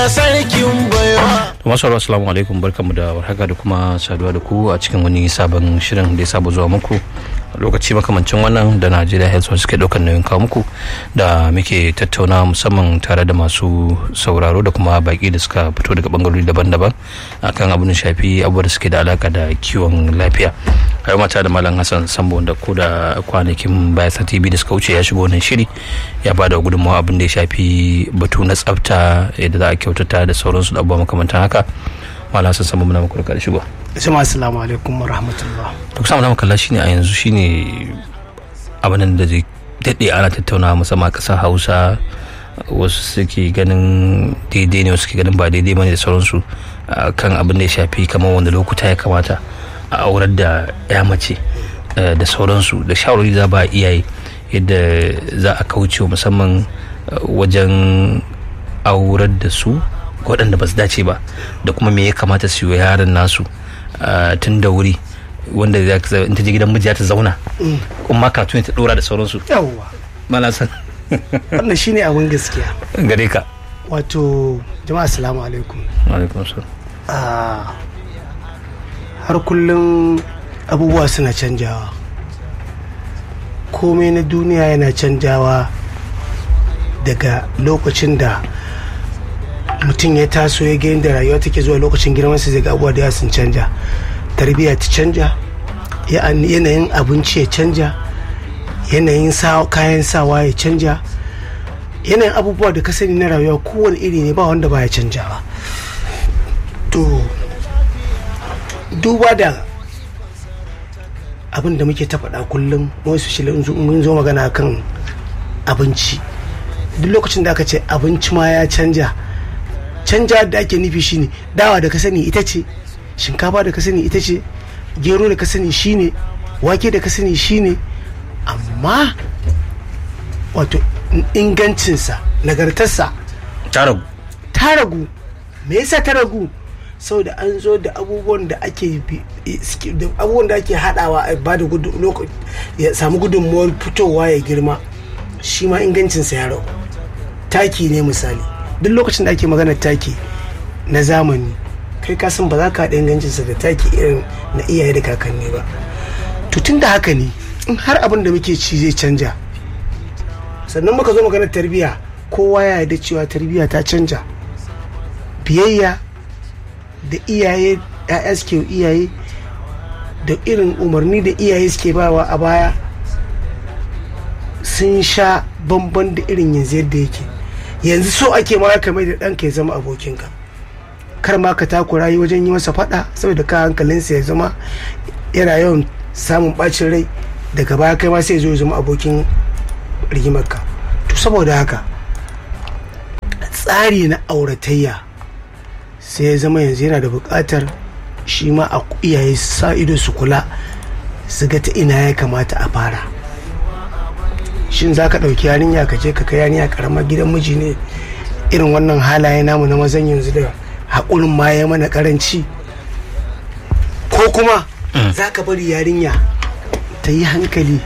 Allah sarkin baiwa masu assalamu alaikum barkamu da warhaka da kuma saduwa da ku a cikin wani sabon shirin da ya saba zuwa muku lokaci makamancin wannan da najeriya health suke ɗaukar nauyin kawo muku da muke tattauna musamman tare da masu sauraro da kuma baki da suka fito daga bangarori daban-daban akan abin da shafi abubuwa da suke da alaka da kiwon lafiya a yau mata da malam hassan sambo da ko da kwanakin baya sati biyu da suka wuce ya shigo wannan shiri ya ba da gudunmawa abin da ya shafi batu na tsafta yadda za a kyautata da sauransu da abubuwa makamantan haka malam hassan sambo muna muku da shigo jama'a assalamu alaikum wa rahmatullah to kusa mu kalla shine a yanzu shine abin da zai daɗe ana tattauna musamman ƙasar hausa wasu suke ganin daidai ne wasu suke ganin ba daidai bane da sauransu kan abin da ya shafi kamar wanda lokuta ya kamata a aurar da ya mace da sauransu da shawarwari za ba iyaye yadda za a kauce musamman wajen aurar da su waɗanda ba su dace ba da kuma me ya kamata su yi yaran nasu tun da wuri wanda in ta je gidan miji ta zauna kuma karatu ta dora da sauransu yawwa mana san wannan shine abin gaskiya gare ka wato jama'a assalamu alaikum alaikum salam har kullum abubuwa suna canjawa komai na duniya yana canjawa daga lokacin da mutum ya taso ya ga yadda rayuwa take zuwa lokacin girmansa zai ga abubuwa da sun canja tarbiyya ta canja yanayin abinci ya canja yanayin kayan sawa ya canja yanayin abubuwa da ka sani na rayuwa kowane iri ne ba wanda baya canjawa to duba da abin da muke ta faɗa kullum wasu shi mun zo magana kan abinci duk lokacin da aka ce abinci ma ya canja canja da ake nufi shine dawa da ka sani ita ce shinkafa da ka sani ita ce gero da ka sani shine wake da ka sani shine amma wato ingancinsa nagartarsa ta ragu ta ragu me yasa ta ragu saboda an zo da abubuwan da ake abubuwan da ake hadawa a ba da ya samu gudunmuwar fitowa ya girma shi ma ingancinsa ya ragu taki ne misali duk lokacin da ake magana taki na zamani kai ka san ba za ka haɗa ingancinsa da taki irin na iyaye da kakanni ba to tun da haka ne in har abin da muke ci zai canja sannan muka zo maganar tarbiyya kowa ya yarda cewa tarbiyya ta canja biyayya da iyaye ya'ya suke iyaye da irin umarni da iyaye suke bawa a baya sun sha bamban da irin yanzu yadda yake yanzu so ake ma ka mai da ɗanka ya zama abokinka kar ma ka takura yi wajen yi masa faɗa saboda ka hankalinsa ya zama yana yawan samun ɓacin rai daga baya kai ma sai zo ya zama abokin rigimarka to saboda haka tsari na auratayya sai ya zama yanzu yana da buƙatar shi ma a iyaye sa ido su kula su ga ta ina ya kamata a fara shin za ka ɗauki yarinya ka je ka kai yarinya karamar gidan miji ne irin wannan halaye namu na mazan yanzu da haƙurin ma ya mana karanci ko kuma za ka bari yarinya ta yi hankali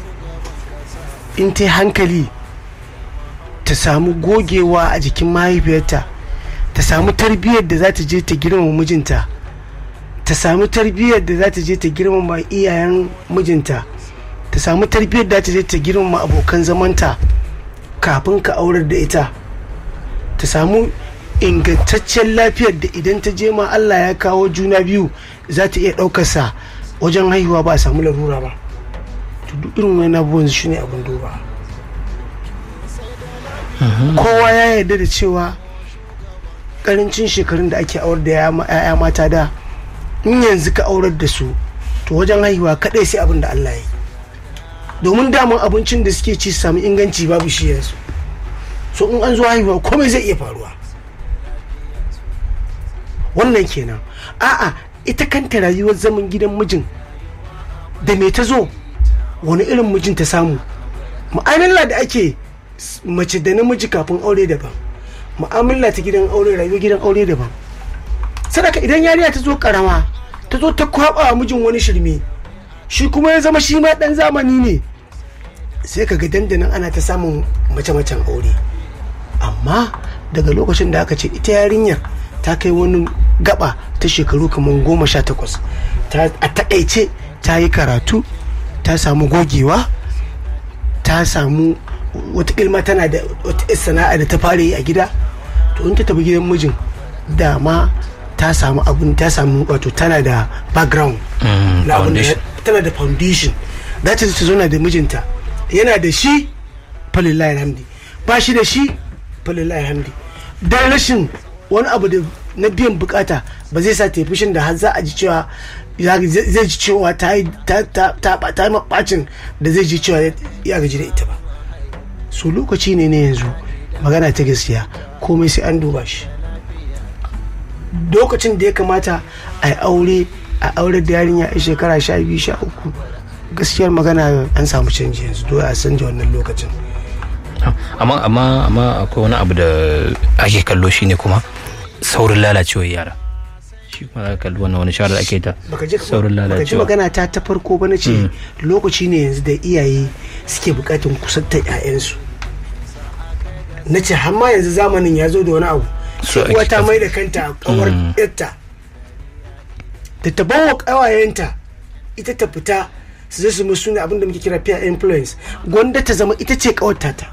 in ta yi hankali ta samu gogewa a jikin mahaifiyarta ta samu tarbiyyar da za ta je ta girmama mijinta ta samu tarbiyyar da za ta je ta girmama iyayen mijinta ta samu tarbiyyar da ta je ta girmama abokan zamanta kafin ka aurar da ita ta samu ingantaccen lafiyar da idan ta je ma Allah ya kawo juna biyu za ta iya ɗaukarsa wajen haihuwa ba a samu larura ba to duk irin wani abubuwan shi ne abin duba kowa ya yarda da cewa karancin shekarun da ake aurar da ya'ya mata da in yanzu ka aurar da su to wajen haihuwa kadai sai abin da Allah ya yi domin daman abincin da suke ci samu inganci babu shi yanzu so in an zo haihuwa komai zai iya faruwa wannan kenan a'a ita kanta rayuwar zaman gidan mijin da me ta zo wani irin mijin ta samu mu'amala da ake mace da namiji kafin aure daban mu'amala ta gidan aure rayuwar gidan aure daban sadaka idan yariya ta zo karama ta zo ta kwaba mijin wani shirme shi kuma ya zama shi ma dan zamani ne sai ka ga dandanan ana ta samun mace-macen aure amma daga lokacin da aka ce ita yarinyar ta kai wani gaba ta shekaru kamar goma sha takwas a takaice ta yi karatu ta samu gogewa ta samu wata ilma tana da wata sana'a da ta fara yi a gida to in ta tafi gidan mijin dama ta samu abun ta samu wato tana da background na abun da tana da foundation za ta ta zauna da mijinta yana da shi falillahi alhamdi ba shi da shi falillahi alhamdi dan rashin wani abu da na biyan bukata ba zai sa tafi fushin da har za a ji cewa zai ji cewa ta yi ta mabacin da zai ji cewa ya gaji da ita ba su lokaci ne na yanzu magana ta gaskiya komai sai an duba shi lokacin da ya kamata a yi aure a aure da yarinya a shekara sha biyu sha uku gaskiyar magana an samu canji yanzu dole a sanja wannan lokacin amma amma amma akwai wani abu da ake kallo shine kuma saurin lalacewar yara shi kuma za kalli wannan wani shawarar ake ta saurin baka ji lalacewa magana ta ta farko ba na ce lokaci ne yanzu da iyaye suke bukatun kusantar 'ya'yansu na ce hamma yanzu zamanin ya zo da wani abu So sai uwa ake ta kafa- mai da kanta a kawar yarta da ta bawa kawayenta ita ta fita su zai su musu ne abin da muke kira peer influence gwanda ta zama ita ce kawarta ta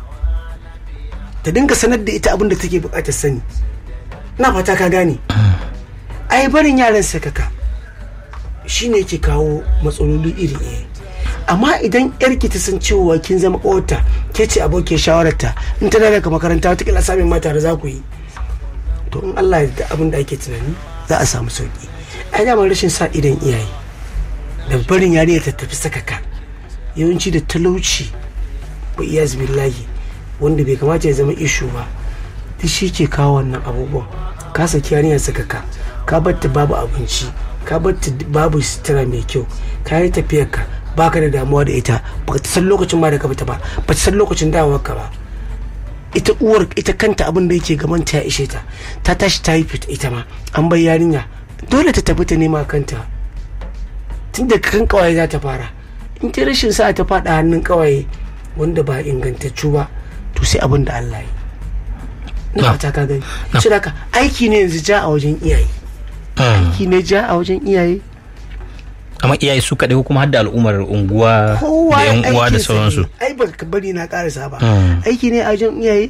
ta dinga sanar da ita abin da take bukatar sani na fata ka gane ai barin yaran sakaka shine yake kawo matsaloli iri iri amma idan yarki ta san cewa kin zama kawarta ke ce abokin shawararta in tana daga makaranta wata kila samun mata da za ku yi to in Allah ya da abin da ake tunani za a samu sauki ai damar rashin sa idan iyaye da barin yarinya ta tafi sakaka yawanci da talauci ba iya billahi wanda bai kamata ya zama ishu ba duk shi ke kawo wannan abubuwan ka saki yarinya sakaka ka batta babu abinci ka batta babu sutura mai kyau ka yi tafiyar ka baka da damuwa da ita ba ta san lokacin ma da ka fita ba ba ta san lokacin dawowar ka ba ita uwar ita kanta abin da yake gaban ta ya ishe ta ta tashi ta yi fita ita ma an bai yarinya dole ta tafi ta nema kanta tun da kan kawaye za ta fara in ta rashin sa ta fada hannun kawaye wanda ba ingantaccu ba to sai abin da Allah yi na fata ka gani shi haka aiki ne yanzu ja a wajen iyaye aiki ne ja a wajen iyaye amma iyaye su kaɗai ko kuma har da al'ummar unguwa kowa da yan uwa da aikinsa sauransu ne. ai ba ka bari na karasa ba Mm. aiki ne a wajen iyaye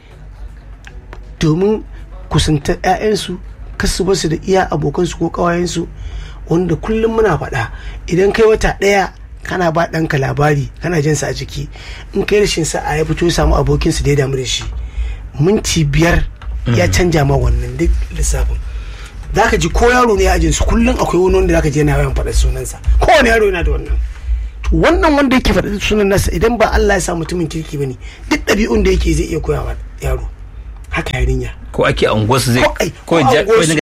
domin kusantar 'ya'yansu kasu basu da iya abokansu ko ƙawayensu wanda kullum muna faɗa idan kai wata ɗaya kana ba ɗanka labari kana jinsa a jiki in kai rashin sa'a ya fito ya samu abokinsa da ya damu da shi minti biyar ya canja ma wannan duk lissafin za ka ji ko yaro ne a ajinsu kullum akwai wani wanda za ka je yana yawan faɗa sunansa kowane yaro yana da wannan to wannan wanda yake faɗa sunan nasa idan ba Allah ya sa mutumin kirki bane duk ɗabi'un da yake zai iya koya wa yaro haka yarinya ko ake a unguwarsu zai Ko ai, ko ko a ja- ko unguwarsu. ya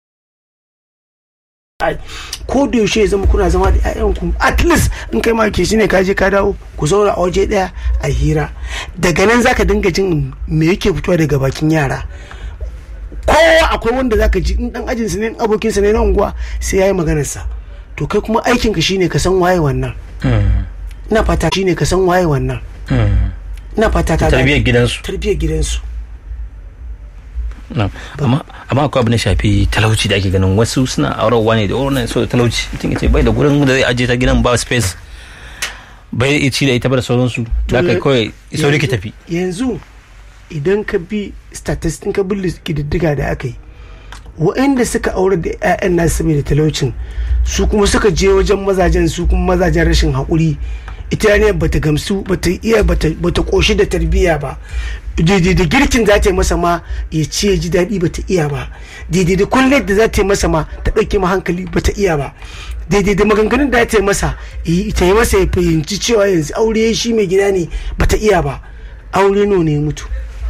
Ai, ko da yaushe ya zama kuna zama da ƴaƴanku at least in kai ma ke shine ka je ka dawo ku zauna a waje ɗaya a hira daga nan zaka dinga jin me yake fitowa daga bakin yara kowa akwai wanda zaka ji in dan ajinsa ne in abokinsa ne na unguwa sai yayi maganarsa to kai kuma aikinka shine ka san waye wannan Mm, ina fata shine ka san waye wannan mm. ina fata ta tarbiyyar gidansu tarbiyyar gidansu Na. amma amma akwai abin da shafi talauci da ake ganin wasu suna aurarwa ne da wannan so talauci mutum ya ce bai da gurin da zai ajiye ta gidan ba space bai iya ci da ita ba da sauransu da aka kawai sauri ki tafi yanzu idan ka bi statistics ka bi kididdiga da aka yi waɗanda suka aure da 'ya'yan nasu saboda talaucin su kuma suka je wajen mazajen su kuma mazajen rashin haƙuri ita ne bata gamsu bata iya bata bata koshi da tarbiyya ba daidai da girkin za ta yi masa ma ya ci ya ji daɗi bata iya ba daidai da kullum da za ta yi masa ma ta ɗauke ma hankali bata iya ba daidai da maganganun da za ta yi masa yi- ta yi masa ya fahimci cewa yanzu aure shi mai gida ne bata iya ba aure nawa ne ya mutu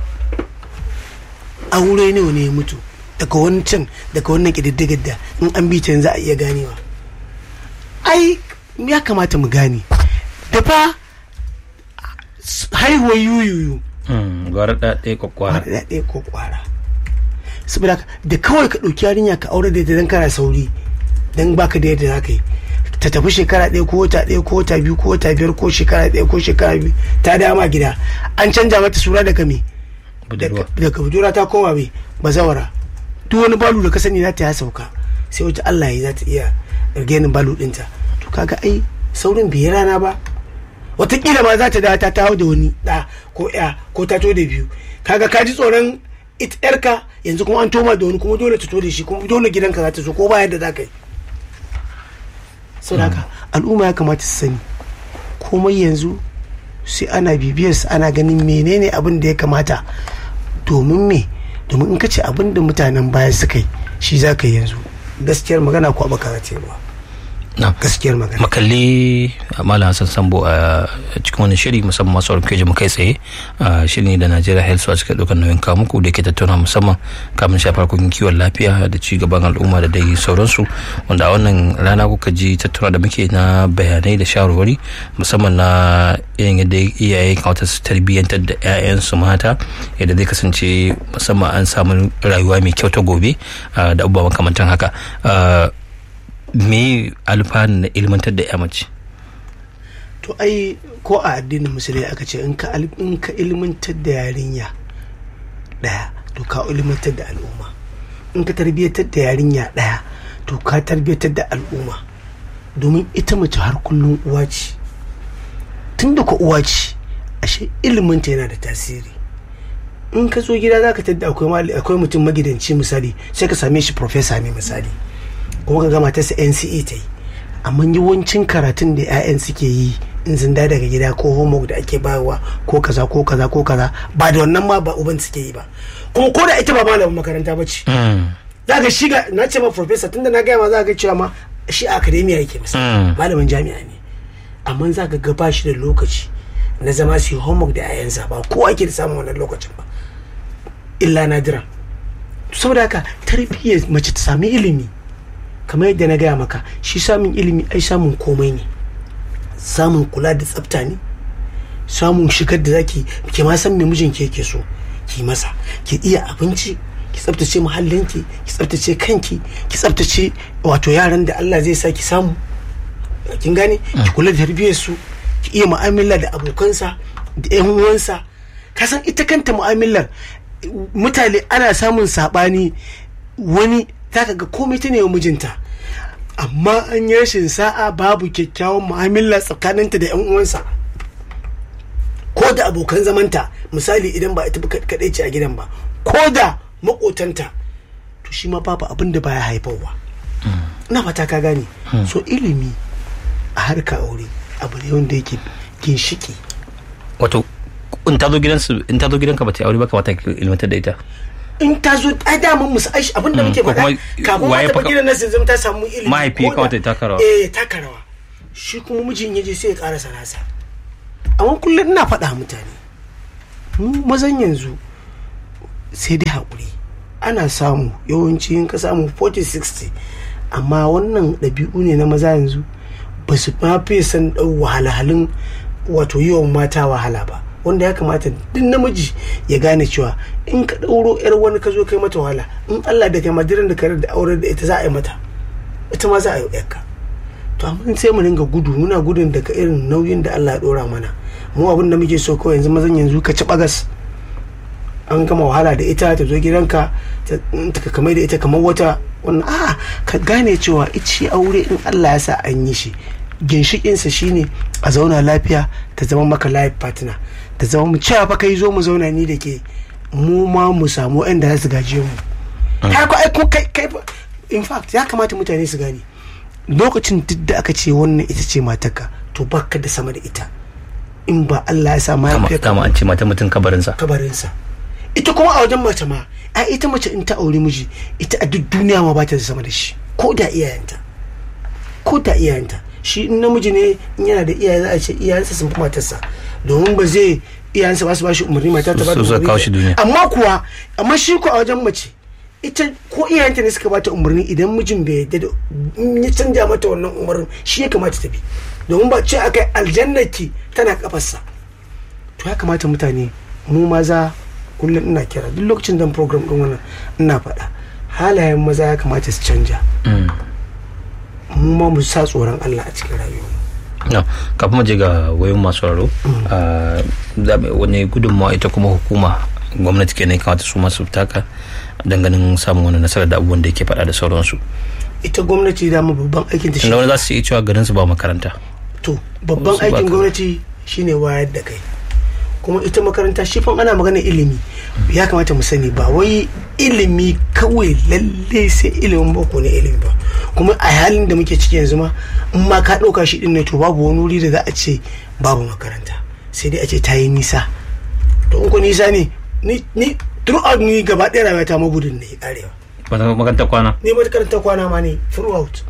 aure nawa ne ya mutu daga wancan daga wannan ƙididdigar da in an bi ta yanzu a iya ganewa ai ya kamata mu gane da fa haihuwar yuyuyu Mm, gwara da ɗaya kwakwara da ɗaya ko kwara saboda haka, da kawai ka ɗauki yarinya ka aure da ita don kana sauri don baka da yadda za ka yi ta tafi shekara ɗaya ko wata ɗaya ko wata biyu ko wata biyar ko shekara ɗaya ko shekara biyu ta dama gida an canja mata sura daga me Budurwa. daga budurwa ta koma mai bazawara duk wani balu da ka sani za ta ya sauka sai wata Allah ya za ta iya rigenin balu dinta to kaga ai saurin bai yi rana ba watakila ma za ta da ta taho da wani da ko ya ko ta to da biyu kaga ka ji tsoron ita yarka yanzu kuma an toma da wani kuma dole ta to da shi kuma dole gidanka za ta so ko ba yadda za ka yi saboda haka al'umma ya kamata su sani komai yanzu sai ana bibiyar su ana ganin menene abin da ya kamata domin me domin in ka ce abin da mutanen baya suka yi shi za ka yi yanzu gaskiyar magana ko baka za ta yi ba na gaskiyar magana makalli malam hassan sambo a cikin wani shiri musamman masu sauran keji mu kai tsaye a shiri da najeriya health watch ka ɗaukar nauyin kawo muku da ke tattauna musamman kamun shafar harkokin kiwon lafiya da ci gaban al'umma da dai sauransu wanda a wannan rana kuka ji tattauna da muke na bayanai da shawarwari musamman na irin yadda iyaye kawata su tarbiyyantar da 'ya'yansu mata yadda zai kasance musamman an samu rayuwa mai kyau ta gobe ah, da abubuwa makamantan haka Ah, me alfanu na ilmantar da ya mace to ai ko a addinin musulmi aka ce in ka al- in ka ilmantar da yarinya daya to ka ilmantar da al'umma in ka tarbiyyatar da yarinya daya to ka tarbiyyatar da al'umma domin ita mace har kullum uwa ce tun da ku uwa ce ashe iliminta yana da tasiri in ka zo gida za ka tadda akwai mali- akwai mutum magidanci misali sai ka same shi profesa ne misali kuma ka gama ta NCE ta yi amma yawancin karatun da 'ya'yan suke yi in sun da daga gida ko homework da ake bayarwa ko kaza ko kaza ko kaza ba da wannan ma ba uban suke yi ba kuma ko da ita ba malamin makaranta ba ce za ka shiga na ce ma professor tunda na gaya ma za ka cewa ma shi a academia yake masa Mm. malamin jami'a ne amma za ka ga ba shi da lokaci na zama su yi homework da 'ya'yansa ba kowa ke da samun wannan lokacin ba illa nadira saboda haka tarbiyyar mace ta sami ilimi kamar yadda na gaya maka shi samun ilimi ai samun komai ne samun kula da tsafta ne samun shigar da zaki ki ma san me mijinki yake so ki masa ki iya abinci ki tsaftace muhallinki ki tsaftace kanki ki tsaftace wato yaran da Allah zai sa ki samu kin gane ki kula da tarbiyyar su ki iya mu'amala da abokansa da yan uwansa ka san ita kanta mu'amalar mutane ana samun sabani wani zaka ga komai ta ne wa mijinta amma an yi rashin sa'a babu kyakkyawan mu'amala tsakaninta da yan uwansa ko da abokan zamanta misali idan ba ita kaɗai ce a gidan ba ko da makotanta to shi ma babu abin da baya haifarwa ina fata ka gane so ilimi a harka aure abu ne wanda yake ginshiki wato in ta zo gidansu in ta zo gidanka ba ta yi aure ba kamata ka ilmantar da ita in ta zo a daman musu aishi abin da muke ko faɗa kuma kafin ma waye ta fa- gidan nan sai zama ta samu ilimi Mahaifi ya ko da- kamata ya taka rawa. eh taka rawa shi kuma mijin ya je sai ya karasa nasa amma kullum ina faɗa mutane mu mazan yanzu sai dai haƙuri ana samu yawanci in ka samu 40-60 amma wannan ɗabi'u ne na maza yanzu ba su ma fiye san ɗau wahalhalun wato yi wa mata wahala ba wanda ya kamata duk namiji ya gane cewa in ka ɗauro yar wani ka zo kai mata wahala in Allah da kai madiran da kare da aure da ita za a yi mata ita ma za a yi yarka to amma sai mu dinga gudu muna gudun daga irin nauyin da Allah ya ɗora mana mu abin da muke so kawai yanzu mazan yanzu ka ci bagas an gama wahala da ita ta zo gidanka ta ta kamar da ita kamar wata wannan a ka gane cewa ici aure in Allah ya sa an yi shi ginshikinsa shine a zauna lafiya ta zama maka life partner ta zama mu cewa fa kai zo mu zauna ni da ke mu ma mu samu inda za su gaje mu ka ko ai ko kai kai fa- in fact ya kamata mutane su gane lokacin duk da aka ce wannan ita ce matarka to baka da sama da ita in ba Allah ya sa kama mahaifiyarka kama an ce mata mutum kabarinsa kabarinsa ita kuma a wajen mace ma a ita mace in ta aure miji ita a duk duniya ma ba ta da sama da shi ko da iyayenta ko da iyayenta shi in namiji ne in yana da iyaye za a ce iyayensa sun fi matarsa domin ba zai iyayensa ba su ba shi umarni mata ta ba da Su suka kawo shi duniya. amma kuwa amma shi ko a wajen mace ita ko iyayenta ne suka bata umarni idan mijin bai yadda da in ya canja mata wannan umarnin shi ya kamata ta bi domin ba ce akai aljannaki tana kafarsa to ya kamata mutane mu maza kullum ina kira duk lokacin dan program din wannan ina faɗa halayen maza ya kamata su canja mu ma mu sa tsoron Allah a cikin rayuwa na kafin mu je ga wayoyin masu raro wani gudunmawa ita kuma hukuma gwamnati kenan ya kamata su masu taka ganin samun wani nasarar da abubuwan da yake faɗa da sauransu ita gwamnati da mu babban aikin ta shi tunda wani za su iya cewa garin su ba makaranta to babban Wasu ba aikin ka- gwamnati shine wayar da kai kuma ita makaranta shi fa ana magana ilimi ya kamata mu sani ba wai ilimi kawai lalle sai ilimin boko ne ilimi ba kuma a halin da muke ciki yanzu ma in ma ka ɗauka shi ɗin ne to babu wani wuri da za a ce babu makaranta sai dai a ce ta yi nisa to in ko nisa ne ni ni throughout ni gaba ɗaya rayuwata magudin ne arewa makarantar kwana ne makarantar kwana ma ne throughout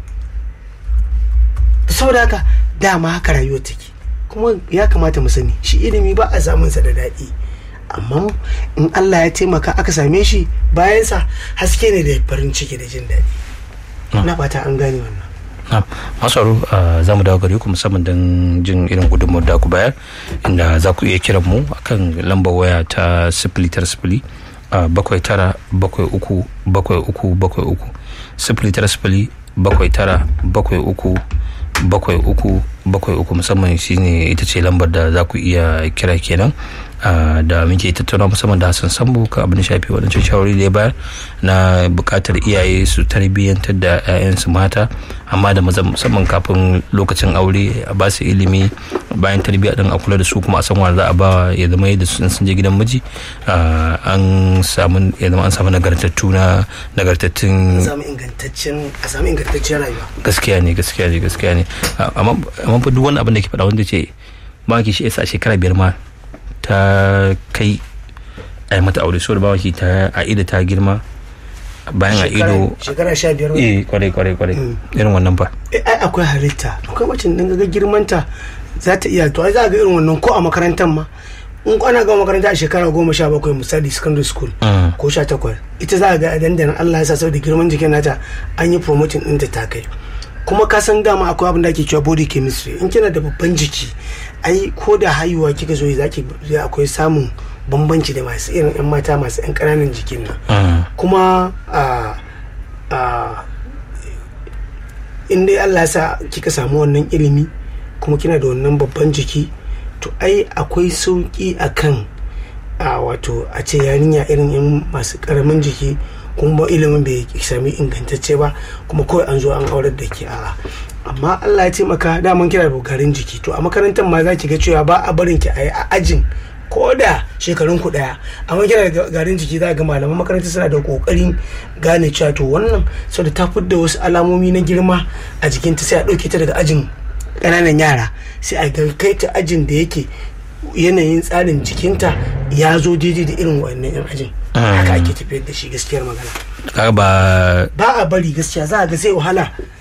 saboda haka dama haka rayuwar take kuma ya kamata mu sani shi ilimi ba a samun sa da daɗi amma in Allah ya taimaka aka same shi bayansa haske ne da farin ciki da jin daɗi na fata an gane wannan na masaru za mu dawo gare ku musamman don jin irin gudunmawar da ku bayar inda za ku iya kiran mu akan lambar waya ta sifili tara sifili a bakwai tara bakwai uku bakwai uku bakwai uku sifili tara sifili bakwai tara bakwai uku bakwai uku bakwai uku musamman shine ita ce lambar da za ku iya kira kenan ah, da muke tattauna musamman da hassan sambo ka abin da shafi waɗancan shawarwari da ya bayar na buƙatar iyaye su tarbiyyantar da 'ya'yansu mata amma da maza musamman kafin lokacin aure a ba su ilimi bayan tarbiyya din a kula da su kuma a san wanda za a ba ya zama yadda sun sun je gidan miji ah, an samu ya zama an samu nagartattu na nagartattun a samu ingantaccen a samu ingantaccen rayuwa gaskiya ne gaskiya ne gaskiya ne A- amma amma fa duk wani abin da ke faɗa wanda ce ba ki shi yasa a shekara biyar ma ta kai a yi mata aure saboda ba ki ta a ido ta girma bayan a ido shekara sha biyar wani eh kwarai kwarai kwarai irin wannan ba Eh, ai akwai halitta akwai wacce dan ga girmanta za ta iya to ai za ga irin wannan ko a makarantar ma in ko ana gama makaranta a shekara goma sha bakwai misali secondary school Mm. ko sha takwas ita za ga a dandanan Allah ya sa saboda girman jikin nata an yi promoting ɗinta ta kai kuma ka san dama akwai abin da ake cewa body chemistry in kina da babban jiki ai ko da haihuwa kika zo za ki akwai samun bambanci da masu irin yan mata masu yan ƙananan jikin nan Mm. kuma a a in dai Allah ya sa kika samu wannan ilimi kuma kina da wannan babban jiki to ai akwai sauki akan a wato a ce yarinya irin yan masu karamin jiki kuma ba ilimin bai sami ingantacce ba kuma kawai an zo an aurar da ke a amma Allah ya taimaka daman kina da garin jiki to a makarantar ma za ki ga cewa ba a barin ki a yi a ajin ko da shekarun ku daya amma kina da garin jiki za ga malaman makaranta suna da kokarin gane cewa to wannan saboda ta fidda wasu alamomi na girma a jikinta sai a ɗauke ta daga ajin ƙananan yara sai a ga kai ta ajin da yake yanayin tsarin jikinta ya zo daidai da irin wannan yan ajin haka ake tafiyar da shi gaskiyar magana kaga ba ba a bari gaskiya za a ga sai wahala